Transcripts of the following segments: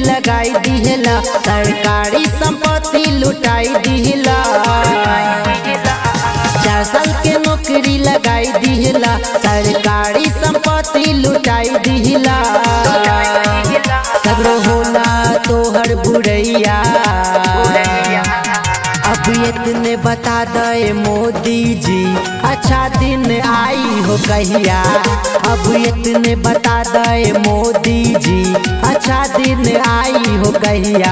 लगाई दिहला सरकारी संपत्ति लुटाई दिहला चार साल के नौकरी लगाई दिहला सरकारी संपत्ति लुटाई दिहला सगरो होला तोहर बुढ़ैया अब इतने बता दे मोदी जी अच्छा दिन आई हो कहिया अब इतने बता दे मोदी जी अच्छा दिन आई हो कहिया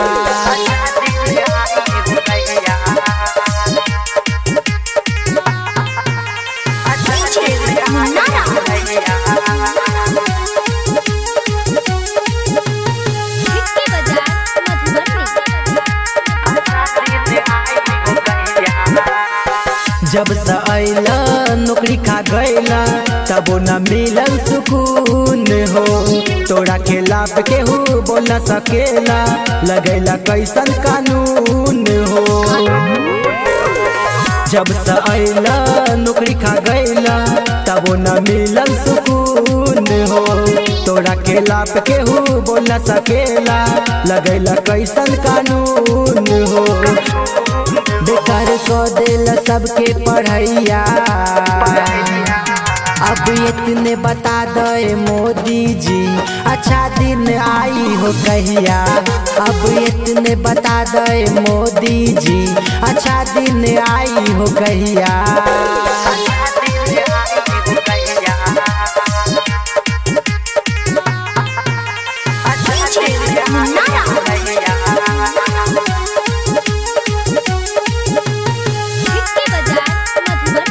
विक्की बाजार मधुबनी जब से अला नौकरी खा गईला तबो न मिलल सुकून हो तोरा खिलाफ केहू बोल न सकेला लगैला कैसन कानून हो जब से अला नौकरी खा गईला तबो न मिलल सुकून हो तोरा खिलाफ केहू बोल न सकेला लगैला कैसन कानून हो बेकार को दिल सबके पढ़ैया अब इतने बता दे मोदी जी अच्छा दिन आई हो कहिया अब इतने बता दे मोदी जी अच्छा दिन आई हो कहिया विक्की बाजार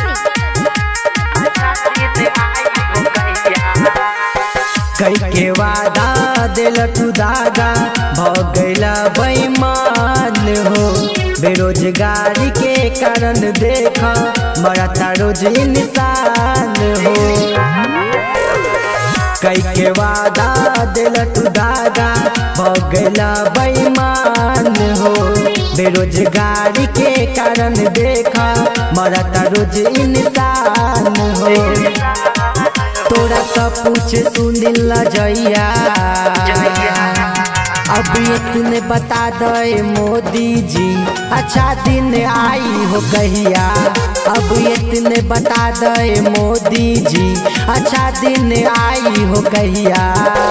मधुबनी कई के वादा दिल तू दागा भ गईला बेईमान हो बेरोजगारी के कारण देख मरता रोज इंसान हो कई के वादा दिल तू दागा भ गईला बेईमान हो बेरोजगारी के कारण देख मरता रोज इंसान हो तोरा सब कुछ सुनिल जइया अब इतने बता दे मोदी जी अच्छा दिन आई हो कहिया अब इतने बता दे मोदी जी अच्छा दिन आई हो कहिया